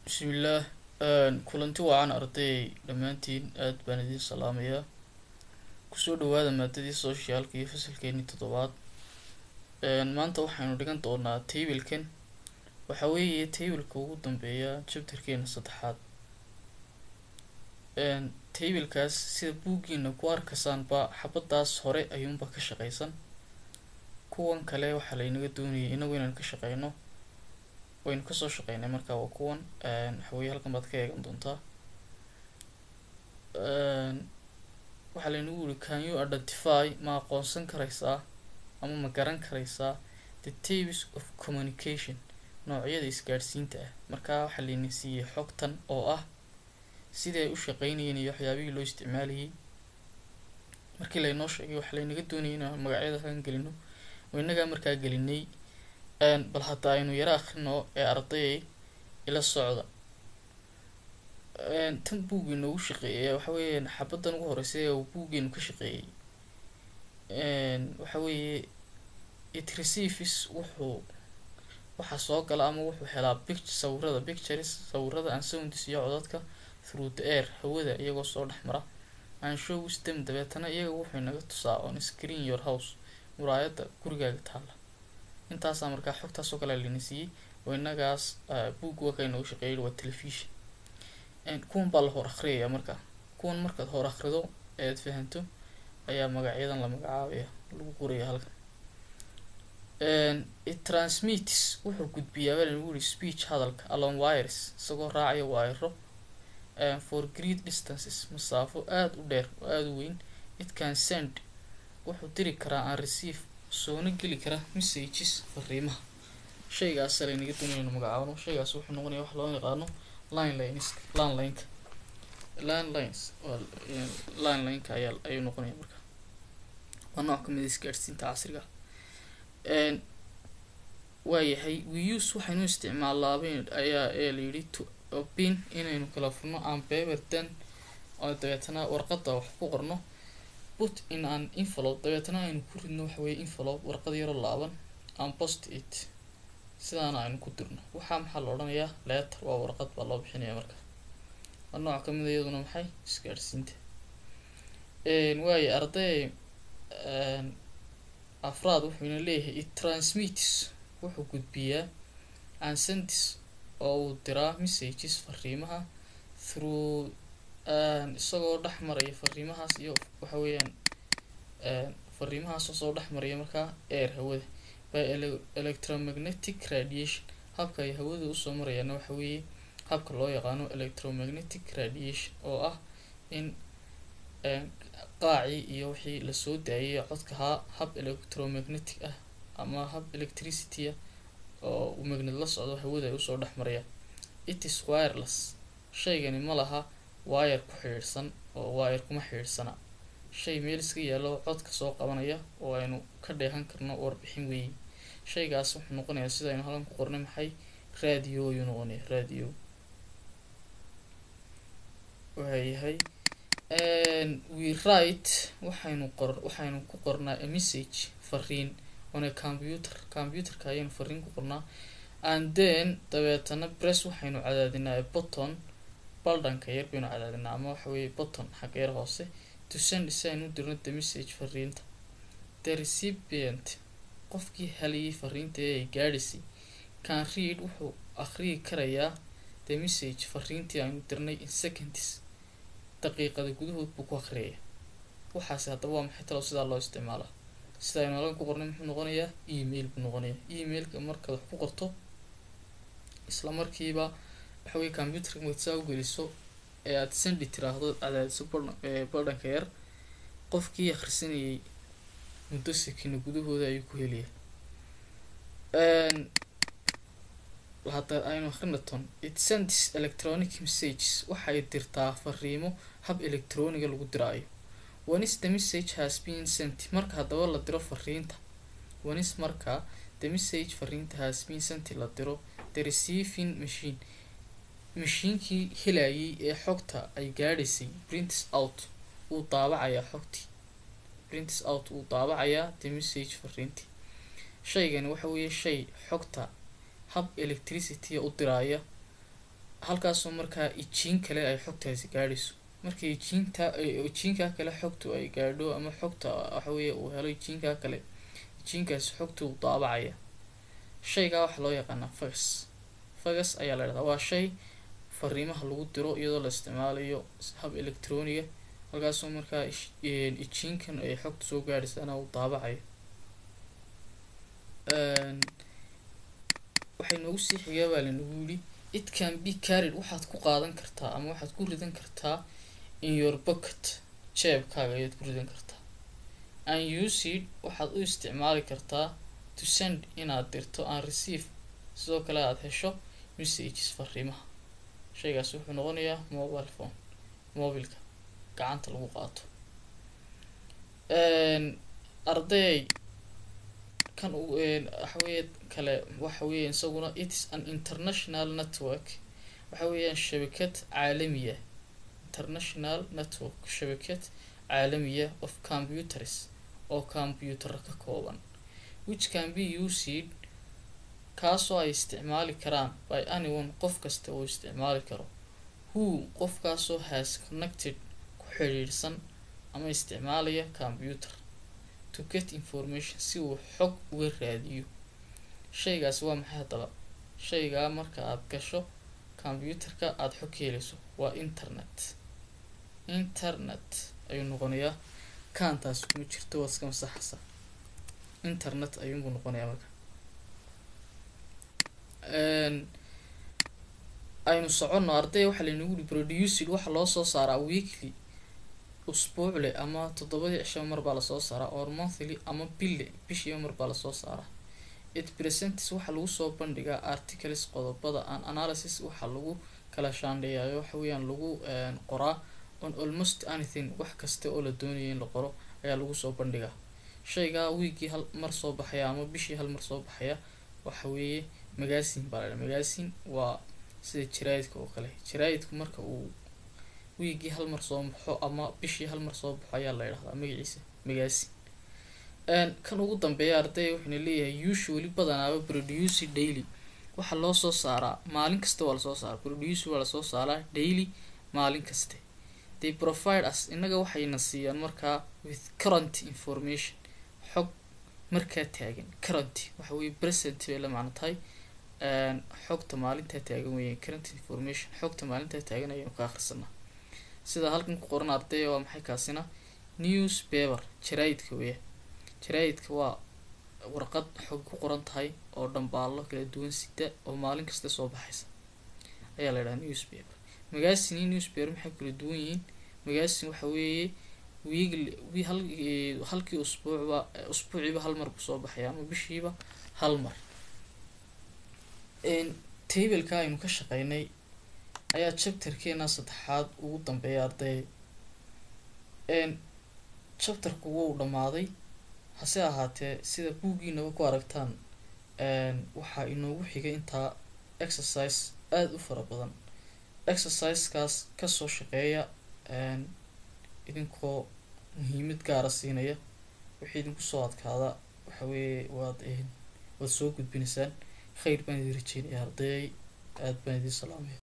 bismillaah kulanti wacan arday dhammaantiin aad baan idiin salaamayaa kusoo dhawaada maadadii socialka iyo fasalkeenii toddobaad maanta waxaynu dhigan doonaa taybilkan waxa weeye taybilka ugu dambeeya jabtarkeena saddexaad taybilkaas sida buuggiina ku arkaysaanba xabadaas hore ayuunba ka shaqaysan kuwan kale waxaa laynaga doonayay inagu inaan ka shaqeyno waynu kasoo shaqeynay markaa waa kuwan waxaweye halkan baad ka eegan doontaa waxaa laynagu yiri can you identify ma aqoonsan karaysaa ama ma garan karaysaa the types of communication noocyada isgaadhsiinta ah markaa waxaa layna siiyey xogtan oo ah siday u shaqeynayeen iyo waxyaabihii loo isticmaalayay markii laynoo sheegay waxaa laynaga doonayay inaan magacyada halkan gelino oo innagaa markaa gelinay bal hadda aynu yaro akrino ee ardayay ila socda tan buugii noogu shaqeeyay waxa weeyaan xabadan ugu horeysa ee uu buuggeenu ka shaqeeyey waxa weeye it receives wuxuu waxaa soo gala ama wuxuu helaa pict sawirada pictures sawirada and sounds iyo codadka through the air hawada iyagoo soo dhex mara and shows them dabeetana iyaga wuxuu inaga tusaa on screen your house muraayada gurigaaga taala intaasaa markaa xogtaasoo kale lana siiyey oo innagaas buug waka inoogu shaqeeyay waa telefishon kuwan baa la hor akriyaya markaa kuwan markaad hor akrido ead fahanto ayaa magacyadan la magacaabaya lagu qoraya halkan it transmits wuxuu gudbiyaa baa lagu yiri speech hadalka along wires isagoo raacaya waayro for great distances masaafo aada u dheer oo aada u weyn it can send wuxuu diri karaa aan receive soona geli kara messages fariimaha shaygaas laynaga doonaynu magacaabno shaygaas wuxuu noqonaya wax loo yaqaano linelines landlineka landlines linlineka ayaa ayuu noqonaya marka waa nooc kamid isgaadhsiinta casriga waayahay we use waxaynu isticmaalaabeen ayaa ee layidhi to opin inaynu kala furno aan paper dan oo dabeetana warqada wax ku qorno put in an envelope dabeetana aynu ku ridno waxa weye envelope warqad yaro laaban aan post it sidaana aynu ku dirno waxaa maxaa la odhanayaa letter waa warqad baa loo bixinaya marka waa nooc kamid iyaduna maxay isgaadhsiinta waayo arday afraad wuxuuna leeyahay it transmits wuxuu gudbiyaa ansendis oo uu diraa messages fariimaha through isagoo dhex maraya fariimahaas iyo waxa weeyaan fariimahaasoo soo dhex maraya markaa air hawada by electromagnetic radiation habka ay hawada usoo marayaana waxa weeye habka loo yaqaano electromagnetic radiation oo ah in qaacii iyo wixii lasoo daayay codkahaa hab electromagnetic ah ama hab electricity ah oo uu magned la socdo hawada ay usoo dhex marayaan it is wireless shaygani ma laha wire ku xidhiidhsan oo wire kuma xidhiidhsana shay meel iska yaallo codka soo qabanaya oo aynu ka dheehan karno warbixin weeye shaygaas wuxuu noqonayaa sida aynu halkan ku qornay maxay radio ayuu noqonaya radio waayahay we write waxaynu qor waxaynu ku qornaa a message fariin on a computer computerka ayaynu fariin ku qornaa and then dabeetana press waxaynu cadaadinaa a button baldhanka yar baynu cadaadinaa ama waxa weeye button xagga yar hoose to send si aynu u dirno the message fariinta the recipient qofkii helayay fariinta ee ay gaadhisay can read wuxuu akhriyi karayaa the message fariintii aynu dirnay in seconds daqiiqada gudahood buu ku akhriyaya waxaasi haddaba waa maxay talo sidaa loo isticmaalaa sida aynu halkan ku qornay muxuu noqonayaa email buu noqonayaa emailka markaad wax ku qorto isla markiiba waxa weye computerka markaad saa u geliso ee aada sendi tiraahdo cadaadiso baldhanka yar qofkii akhrisanayay muddo sekina gudahooda ayuu ku helaya hadda aynu akrinaton it sends electronic messages waxay dirtaa fariimo hab electroniga lagu diraayo onis the message has been sent marka haddaba la diro fariinta onis marka the message fariinta has been sent la diro the receiving machine mashiinkii helayay ee xogta ay gaadhaysay prints out wuu daabacayaa xogtii prints out wuu daabacayaa the message fariintii shaygani waxa weeye shay xogta hab electricity u diraaya halkaasoo markaa ijiin kale ay xogtaasi gaadhayso markii ijiinta ijiinkaa kale xogtu ay gaadho ama xogta waxa weeye uu helo ijiinkaa kale ijiinkaasi xogtu uu daabacaya shaygaa waxaa loo yaqaanaa fagas fagas ayaa la dhahdaa waa shay fariimaha lagu diro iyadoo la isticmaalayo hab electroniga halkaasoo markaa ijiinkan ay xogta soo gaadhaysana uu daabacayo waxay noogu sii xigaa baa lanagu yidhi it can be carried waxaad ku qaadan kartaa ama waxaad ku ridan kartaa in your pocket jeebkaaga ayaad ku ridan kartaa and useed waxaad u isticmaali kartaa to send inaad dirto and receive sidoo kale aada hesho messages fariimaha shaygaas wuxuu noqonayaa mobile phone mobilka gacanta lagu qaato arday kan waxa weeye kale waxa weeye isaguna its an international network waxa weeyaan shabakad caalamiya international network shabakad caalamiya of computers oo computera ka kooban which can be used kaasoo ay isticmaali karaan by anyone qof kasta uu isticmaali karo who qofkaasoo has connected ku xidhiidhsan ama isticmaalaya computer to get information si uu xog uga raadiyo shaygaasi waa maxay haddaba shaygaa marka aad gasho computerka aada xog ka helayso waa internet internet ayuu noqonayaa kaantaas kuma jirto waad iska masaxaysa internet ayuunbuu noqonayaa marka aynu soconno arday waxaa laynagu yihi producid waxaa loo soo saaraa weekly usbuucle ama toddobadii cisho mar baa lasoo saaraa or monthly ama bille bishiiba mar baa lasoo saaraa it presents waxaa lagu soo bandhigaa articles qodobada an analysis waxaa lagu kala shaandheeyayo waxa weeyaan lagu qoraa on almost anything wax kasta oo la doonaya in la qoro ayaa lagu soo bandhigaa shaygaa wiigii hal mar soo baxaya ama bishii hal mar soo baxaya waxa weeye magaasin baa la magaasin waa sida jaraayidka oo kale jaraayidku marka uu wiigii hal mar soo baxo ama bishii hal mar soo baxo ayaa la yidhahdaa magaciisa magaasin kan ugu dambeeya arday wuxuuna leeyahay usually badanaaba produce daily waxaa loo soo saaraa maalin kasta waa lasoo saaraa produce waa lasoo saaraa daily maalin kaste they provide us innaga waxayna siiyaan markaa with current information xog markaa taagan current waxa weye present bay la macno tahay xogta maalintaa taagan weeyaan current information xogta maalintaa taagan ayaynu ka akhrisanaa sida halkan ku qoran ardaya waa maxay kaasina news paper jaraayidka weeyaan jaraayidka waa warqad xog ku qoran tahay oo dhambaallo kala duwan sita oo maalin kasta soo baxaysa ayaa la yidhaha newspaper magaasin iyo newspaper maxay kala duwan yihiin magaasin waxa weeye wiigli hal halkii usbuucba usbuuciiba hal mar buu soo baxaya ama bishiiba hal mar tableka aynu ka shaqeynay ayaa chapterkeena saddexaad ugu dambeeya arday chapterku wuu dhammaaday hase ahaatee sida buuggiinaba ku aragtaan waxaa inoogu xigay intaa exercise aada u fara badan exercisekaas kasoo shaqeeya idinkoo muhiimad gaara siinaya wixii idinku soo adkaada waxa weeye waad waad soo gudbinaysaan khayr baan idin rajeynaya ardayay aada baan idin salaamaya